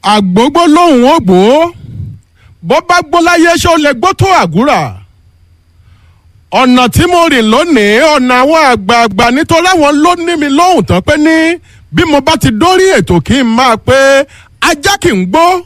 àgbógbó lòun ò gbó bó bá gbó láyé ṣé ó lè gbó tó àgúrà ọ̀nà tí mo rìn lónìí ọ̀nà àwọn àgbààgbà nítorí àwọn ló ní mi lóhùn tán pé ní bí mo bá ti dórí ètò kí n máa pé ajá kì í gbó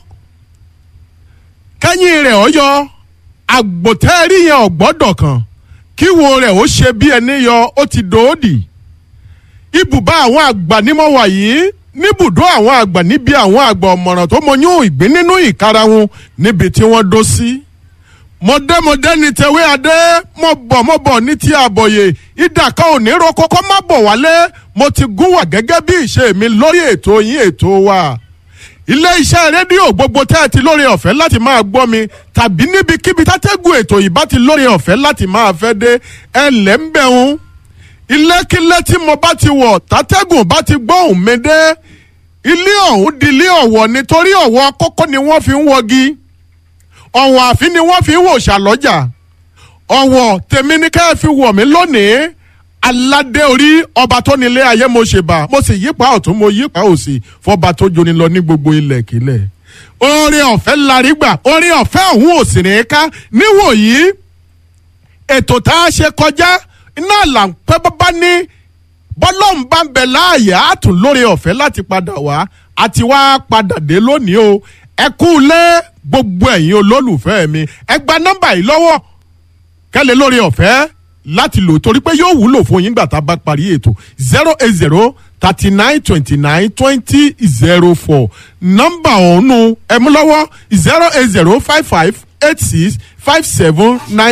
kẹ́yìn rẹ̀ ó yọ àgbòtẹ́rì yẹn ọ̀gbọ́dọ̀ kan kíwo rẹ̀ ó ṣe bí ẹni yọ ó ti dòódì ibùbá àwọn àgbà ní mo wà yìí níbùdó àwọn àgbà níbi àwọn àgbà ọ̀mọ̀ràn tó mọyún ìgbín nínú ìkarahun níbi tí wọ́n dó sí. mọ̀dẹ́mọ̀dẹ́ ni tẹ̀wé adé mo bọ̀ mo bọ̀ ní ti àbọ̀yè ìdàkà òní ro kókó má bọ̀ wálé mo ti gún wà gẹ́gẹ́ bí ìṣe mi lórí ètò yín ètò wa ilé iṣẹ́ rédíò gbogbo tẹ́ ẹ ti lórí ọ̀fẹ́ láti máa gbọ́ mi tàbí níbikíbi tátẹ́gùn ètò yìí bá ti lórí ọ̀fẹ́ láti máa fẹ́ dé ẹ lẹ́ ń bẹ̀rùn ilékílé tí mo bá ti wọ̀ tátẹ́gùn bá ti gbóhùn mi dé ilé ọ̀hún di ilé ọ̀wọ̀ nítorí ọ̀wọ̀ kókó ni wọ́n fi ń wọgi ọ̀wọ̀ àfin ni wọ́n fi ń wò ṣàlọ́jà ọ̀wọ̀ tèmi ní ká ẹ fi wọ̀ mí lónìí aládé orí ọba tó nílé ayé mo ṣèbà mo sì yípa ọ̀tún mo yípa òsì fọba tó joni lọ ní gbogbo ilẹ̀ kílẹ̀ oore ọ̀fẹ́ larí gbà oore ọ̀fẹ́ ọ̀hún ò sì ní ká níwòyí ètò tá a ṣe kọjá iná là ń pẹ́ bábá ní bọ́lọ́hún bá ń bẹ láàyè á tún lóore ọ̀fẹ́ láti padà wá àti wá padà dé lónìí o ẹ kú lé gbogbo ẹ̀yin olólùfẹ́ mi ẹ gba nọ́mbà yìí lọ́wọ́ kẹ́lẹ́ lóore ọ̀fẹ́ láti lò torí pé yóò wúlò fún yín gbà tá a bá parí ètò zero eight zero thirty nine twenty nine twenty zero four nọ́mbà ọ̀hún ẹ mú lọ́wọ́ zero eight zero five five eight six five seven nine.